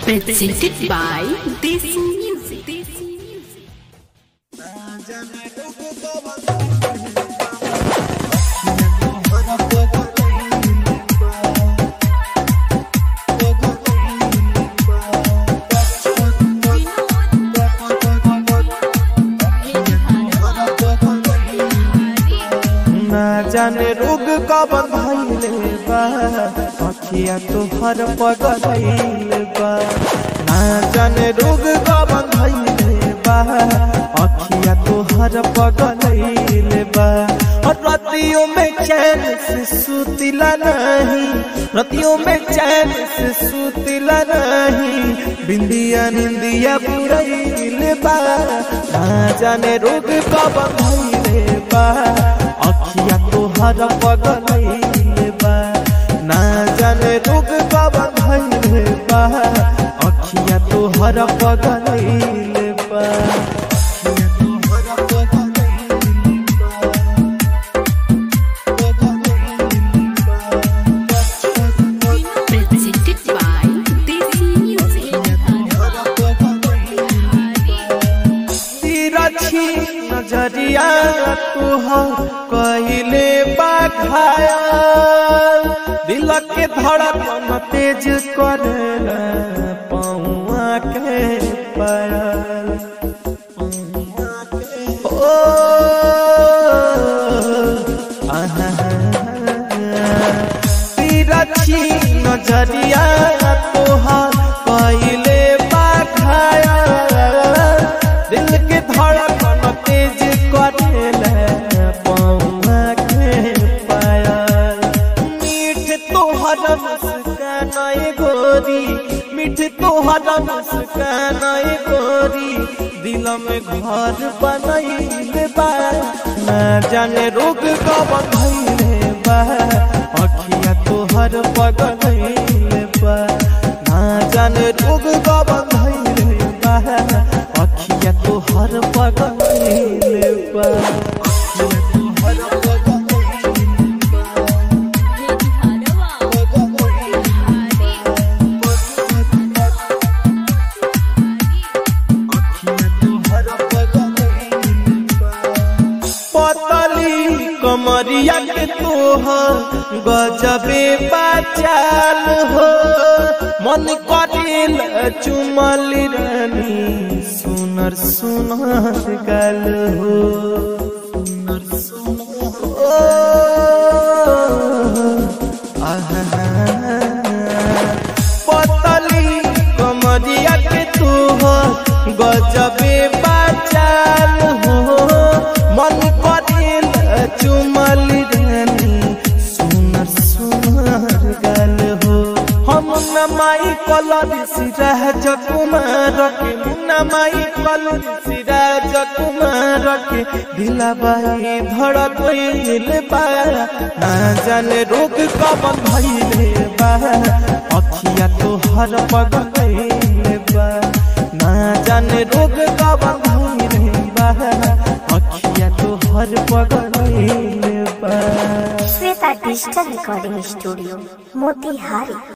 Presented by Desi Music. ना जाने रोग कब भइले बा अखिया तोहर पगलैले बा ना जाने रोग कब भइले बा अखिया तोहर पगलैले बा और रतियों में चैन से सुतिला नहीं रतियों में चैन से सुतिला नहीं बिंदिया निंदिया बुरैले बा ना जाने रोग कब भइले बा अखिया तोहर पगलैले बा ना जाने रोग कब भइले बा अखिया तोहर पगलैले बा अखिया तोहर पगलैले Presented by Desi Music. तिरछी नजरिया तुहर कहिले बाघाया दिल के धड़कन तेज करेला पौआ के पायल ओ आहा तिरछी नजरिया तोहर कहिले बाघाया दिल के धड़कन तेज करेला पौआ के पायल मीठ तोहर मुस्कान ए गोरी मीठ तोहर मुस्कान ए गोरी दिल में घर बनैले बा ना जाने रोग कब धैले बा अखिया तोहर पगलैले बा ना जाने रोग कब धैले बा अखिया तोहर पगलैले बा अखिया तोहर पगलैले बा पतली कमरिया के तोहर गजबे बचाल हो मन करेल चुमली रानी सुनर सुनर गल हो सुनर सुनर ओ आहा पतली कमरिया के तोहर गजबे बचाल हो मन करेल चुमल रानी सुनर सुनर गल हो हम नमाई कलर सिरा जकुमार के नमाई कलर सिरा जकुमार के दिलबाई धड़कइल बा ना जाने रोग कब भइले बा अखिया तोहर पगलैले बा ना जाने रोग कब भइले बा अखिया तोहर पगलैले बा Shweta digital recording studio Motihari